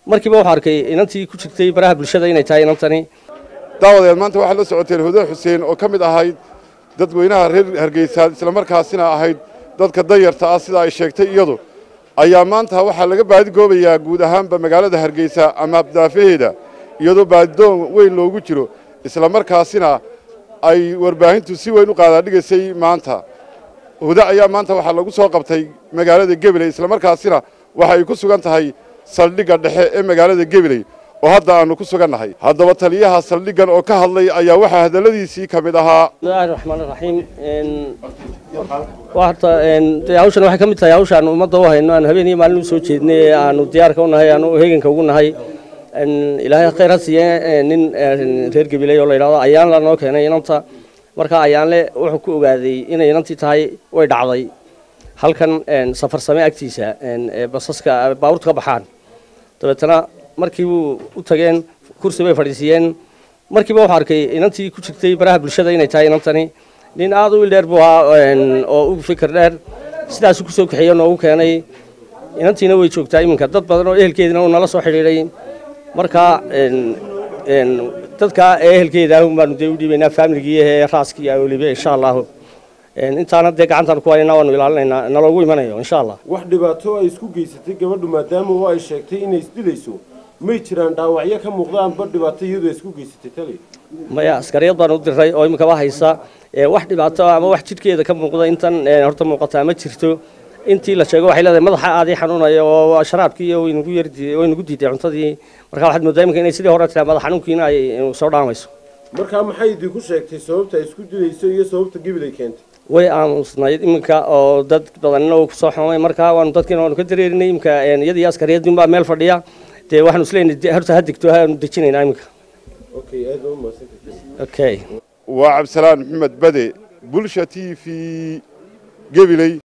markiiba wuxuu arkay inantii ku jirtay baraha bulshada inay tahay inantani daawadeed maanta waxaad la socoteen hudo xuseen oo ka mid ahayd dadweynaha reer hargeysa islamarkaasina ahayd dadka dayarta ah sida ay sheegtay iyadu ayaa maanta waxaa laga baadigoobayaa guud ahaanba magaalada hargeysa ama abdaafaheeda iyadoo baadidoon weyn loogu jiro islamarkaasina ay warbaahintu si weyn u qaadaadhigaysay maanta hudo ayaa maanta waxaa lagu soo qabtay magaalada gebiley islamarkaasina waxa ay ku sugan tahay saldhigga dhexe ee magaalada gebiley oo hadda aanu ku sugannahay haddaba taliyaha saldhiggan oo ka hadlay ayaa waxaa hadalladiisii ka mid ahaa bismillahi raxmaan raxiim horta dee hawshan waxay ka mid tahay hawshaan ummadda u hayno aan habeen iyo maalin u soo jeednay ee aanu diyaarka u nahay aanu heeganka ugu nahay ilaahay khayr ha siiye nin reer gabiley oo la yidhahdo ayaan la noo keenay inanta marka ayaanle wuxuu ku ogaaday inay inantii tahay way dhacday halkan safar same agtiisa ee basaska baabuurta ka baxaan dabeetana markii buu u tageen kursi bay fadhiisiiyeen markiiba wuxuu arkay inantii ku jirtay baraha bulshada inay tahay inantani nin aada u ildheer buu ahaa oo u fikir dheer sidaasuu kusoo kaxeeye noogu keenay inantiina way joogtaa iminka dad badan oo ehelkeedina uu nala soo xidhiidhay marka dadka ehelkeeda ahun baanu dee u dhiibaynaa faamiligii ee raaskii weliba insha allahu intaana dee gacantaan ku haynaa waanu ilaalinaynaa naloogu imanayo insha allah wax dhibaato ay isku geysatay gabadhu maadaama oo ay sheegtay inay isdilayso may jiraan dhaawacyo ka muuqda amba dhibaato iyadu ay isku geysatay tali maya askariyad baan u diray oo iminkaba haysa wax dhibaato ama wax jidhkeeda ka muuqda intan horta muuqataa ma jirto intii la sheego waxay leedahay madaxa aadii xanuunaya oo sharaabkii waynagu yar waynagu diiday cuntadii marka waxaad moodaa iminka inay sidii hore tiraa madax xanuunkiina ay soo dhaamayso markaa maxay idinku sheegtay sababta ay isku dilayso iyo sababta gebilay keentay way aamusnayd iminka oo dad badanna uu kusoo xumay marka waanu dadkiina waanu ka dareerinay iminka iyadii askariyadin baa meel fadhiya dee waxaanu isleeyahay horta ha degto haanu dejinaynaa iminka okay aad baa umahadsantahay okay waa cabdisalaan maxamed bade bulsha t v gebiley